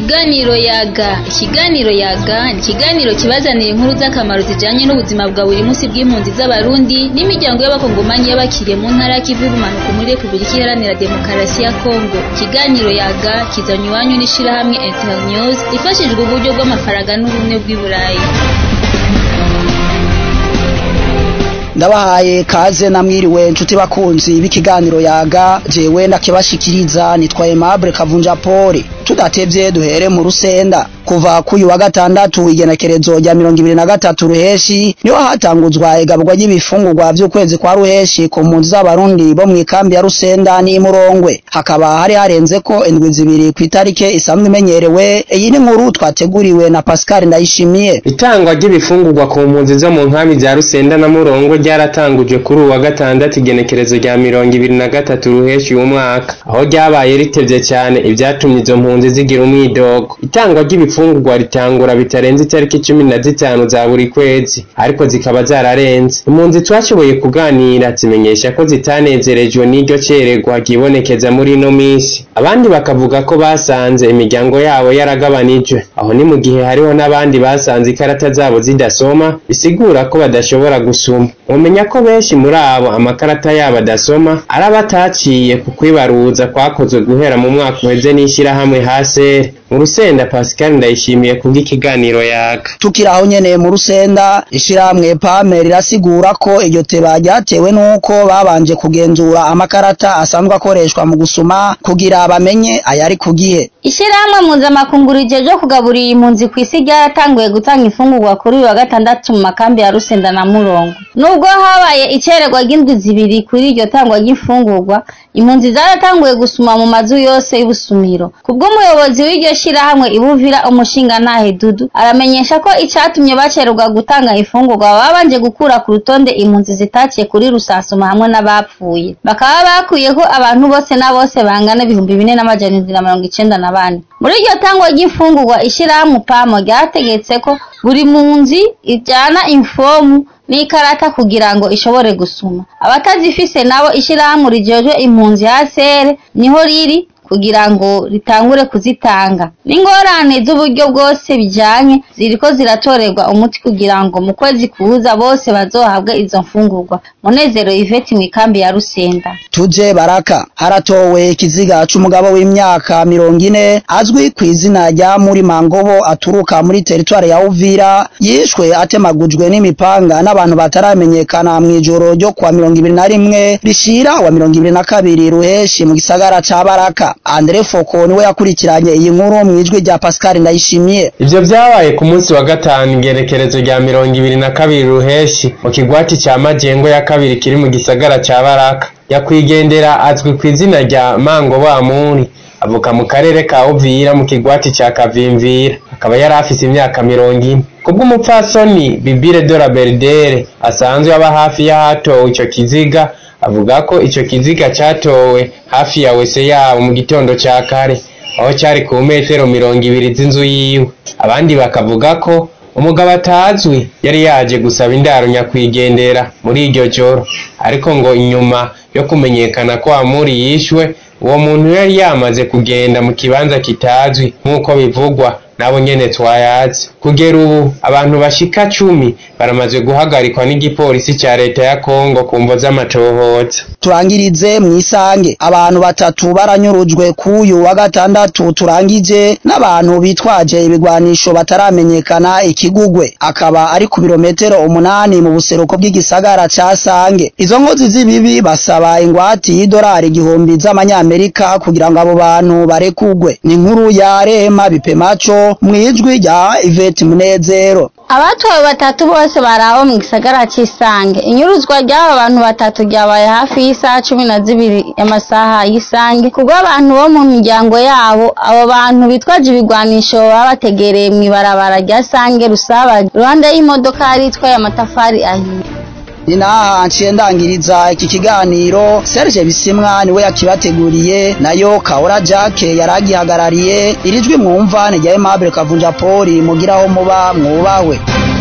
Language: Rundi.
Ikiganiro yaga ikiganiro yaga ni ikiganiro kibazanira inkuru z'akamaro zijanye n'ubuzima bwa buri munsi bw'impunzi z'abarundi n'imiryango y'abakongomanyi y'abakiriye mu ntara y'ikivu y'ubumanuko muri repubulika iharanira demokarasi ya kongo ikiganiro yaga kizanywe iwanyu n'ishirahamwe internews ifashijwe uburyo bw'amafaranga n'ubumwe bw'i burayi ndabahaye kaze namwiriwe nshuti bakunzi b'ikiganiro yaga jewe ndakibashikiriza nitwaye Aimable Kavunja Poli tudatevye duhere mu rusenda kuva kuyu wa gatandatu igenekerezo rya mirongo ibiri na gatatu ruheshi niho hatanguzwa igabwa ry'ibifungurwa vy'ukwezi kwa ruheshi ku mpunzi z'abarundi bo mw'ikambi ya rusenda n'imurongwe hakaba hari harenzeko indwi zibiri kw'itarike isanzwe imenyerewe iyi ni nkuru twateguriwe na Pascal Ndayishimiye itangwa ry'ibifungurwa ku mpunzi zo mu nkambi za rusenda na murongwe ryaratangujwe kuri uwa gatandatu igenekerezo rya mirongo ibiri na gatatu ruheshi uyu mwaka aho ryabaye ritevye cyane ivyatumye izo mpunzi zigira umwidogo itangwa ry'ibifungurwa ritangura bitarenze itariki cumi na zitanu za buri kwezi ariko zikaba zararenze impunzi twashoboye kuganira zimenyesha ko zitanezerejwe n'iryo cererwa ryibonekeza muri ino minsi abandi bakavuga ko basanze imiryango yabo yaragabanijwe aho ni mu gihe hariho n'abandi basanze ikarata zabo zidasoma bisigura ko badashobora gusuma mumenya ko benshi muri abo amakarata yabo adasoma ari abataciye ku kwibaruza kwakozwe guhera mu mwaka uheze n'ishyirahamwe hasere mu rusenda pascal ndayishimiye kubw'ikiganiro yaga tukiri aho nyene mu rusenda ishirahamwe pame rirasigura ko iryo teba ryatewe n'uko babanje kugenzura amakarata asanzwe akoreshwa mu gusuma kugira bamenye ayari ku gihe Ishirahamwe mpuzamakungu rijeje kugaburira impunzi ku isi ryaratanguye gutanga imfungurwa kuri uyu wa gatandatu mu makambi ya Rusenda na Murongo. Nubwo habaye icererwa ry'indwi zibiri kuri iryo tangwa ry'imfungurwa, impunzi zaratanguye gusuma mu mazu yose y'ubusumiro. Kubw'umuyobozi w'iryo shirahamwe Ibuvira umushingantahe Dudu, aramenyesha ko icatumye bacererwa gutanga imfungurwa babanje gukura ku rutonde impunzi zitaciye kuri Rusasuma hamwe n'abapfuye. Bakaba bakuyeko abantu bose na bose bangana ibihumbi bine n'amajana indwi na mirongo icenda na bane. Muri iryo tangwa ry'imfungurwa ishirahamwe pamo ryategetse ko buri mpunzi ijana infomu n'ikarata kugira ngo ishobore gusuma abatazifise nabo ishirahamwe rijejwe impunzi hasere niho riri kugira ngo ritangure kuzitanga n'ingorane z'uburyo bwose bijanye ziriko ziratorerwa umuti kugira ngo mu kwezi kuza bose bazohabwe izo mfungurwa munezero Yvette mw'ikambi ya Rusenda tuje baraka haratowe ikiziga c'umugabo w'imyaka mirongo ine azwi ku izina rya muri mangobo aturuka muri teritwari ya Uvira yishwe atemagujwe n'imipanga n'abantu bataramenyekana mw'ijoro ryo kwa mirongo ibiri na rimwe rishira wa mirongo ibiri na kabiri ruheshi mu gisagara ca baraka Andre Foko niwe yakurikiranye iyi nkuru mwijwi rya Pascal Ndayishimiye ivyo vyabaye ku munsi wa gatanu igerekerezo rya mirongo ibiri na kabiri ruheshi mu kigwati ca majengo ya kabiri kiri mu gisagara ca baraka yakwigendera azwi ku izina rya mango bamuri avuka mu karere ka uvira mu kigwati ca kavimvira akaba yari afise imyaka mirongo ine kubw'umupfasoni bibire de la berdere asanzwe aba hafi y'ahatowe ico kiziga avuga ko ico kiziga catowe hafi ya wese yabo mu gitondo ca kare aho cari ku metero mirongo ibiri z'inzu yiwe abandi bakavuga ko umugabo atazwi yari yaje gusaba indaro nyakwigendera muri iryo joro ariko ngo inyuma yo kumenyekana ko amuri yishwe uwo muntu yari yamaze kugenda mu kibanza kitazwi nk'uko bivugwa nabo nyene twayazi kugera ubu abantu bashika cumi baramaze guhagarikwa n'igipolisi ca leta ya Kongo ku mvo z'amatohoza turangirize mwisange abantu batatu baranyurujwe kuyu wa gatandatu turangije n'abantu bitwaje ibigwanisho bataramenyekana ikigugwe akaba ari ku birometero umunani mu buseruko bw'igisagara ca Sange izo nkozi z'ibibi basaba ingwati y'idolari igihumbi z'amanyamerika kugira ngo abo bantu barekugwe ni inkuru ya Rehema Bipemaco mwijwi rya Yvette Munezero Abatwawe batatu bose baraho mu gisagara cy'isange inyuruzwa ry'aba bantu batatu ryabaye hafi y'isaha cumi na zibiri y'amasaha y'isange kubwo abantu bo mu miryango yabo abo bantu bitwaje ibigwanisho baba bategereye mu ibarabara rya sange rusaba iruhande y'imodoka yari itwaye amatafari ahiye ni naha nciye ndangiriza iki kiganiro Serge Bisimwa niwe yakibateguriye nayo Kaora Jack yaragihagarariye irijwi mwumva ni rya Aimable Kavunja Poli mugiraho muba mwubawe